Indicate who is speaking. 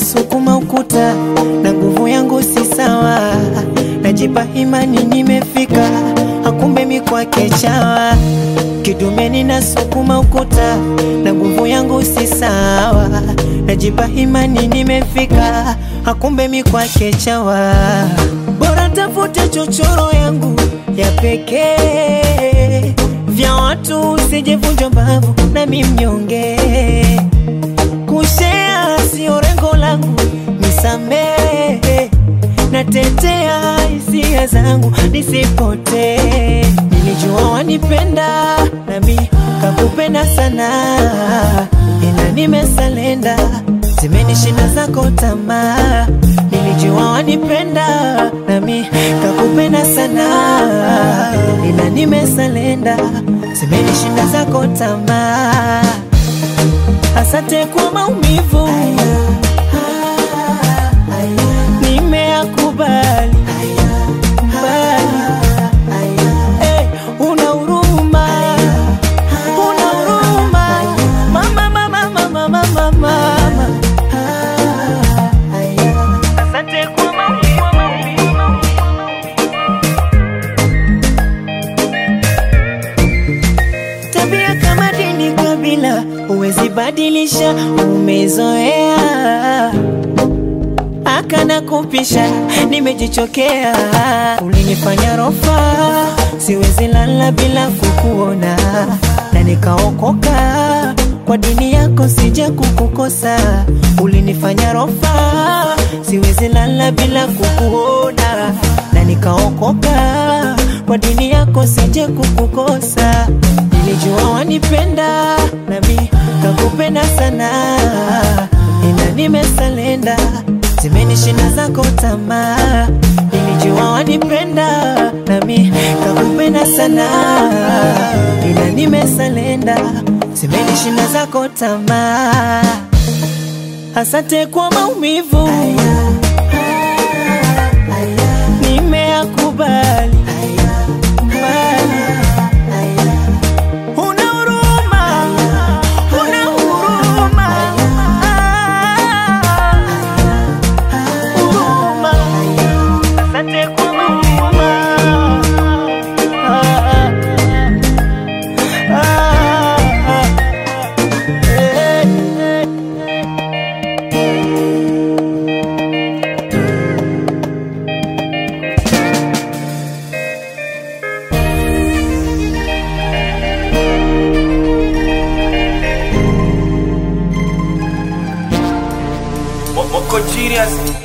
Speaker 1: ninasukuma ukuta na nguvu yangu si sawa, najipa imani nimefika, hakumbe mi kwake chawa. Kidume ninasukuma ukuta na nguvu yangu si sawa, najipa imani nimefika, hakumbe mi kwake chawa. Bora tafute chochoro yangu ya pekee, vya watu usijevunja mbavu nami mnyonge kushea sio rengo langu, nisamehe, natetea hisia zangu nisipotee. Nilijua wanipenda nami kakupenda sana, ila nimesalenda, zimenishinda zako tamaa. Nilijua wanipenda nami kakupenda sana, ila nimesalenda, zimenishinda zako tamaa. Asante kwa maumivu, nimeyakubali. Bali, eh, una huruma, una huruma. Mama, mama, mama, mama, mama. Asante kwa maumivu. Tabia kama dini, kabila huwezi badilisha, umezoea akana kupisha, nimejichokea. Ulinifanya rofa, siwezi lala bila kukuona, na nikaokoka kwa dini yako, sija kukukosa. Ulinifanya rofa, siwezi lala bila kukuona, na nikaokoka kwa dini yako, sija kukukosa. Nilijua wanipenda nami kakupenda sana, ila nimesalenda, zimenishinda zako tamaa. Nilijua wanipenda nami kakupenda sana, ila nimesalenda, zimenishinda zako tamaa. Asante kwa maumivu, nimeyakubali. Bali, Una huruma, una huruma, huruma. Asante kwa huruma. Ah, ah, ah, eh, eh.
Speaker 2: Mo- Moko Genius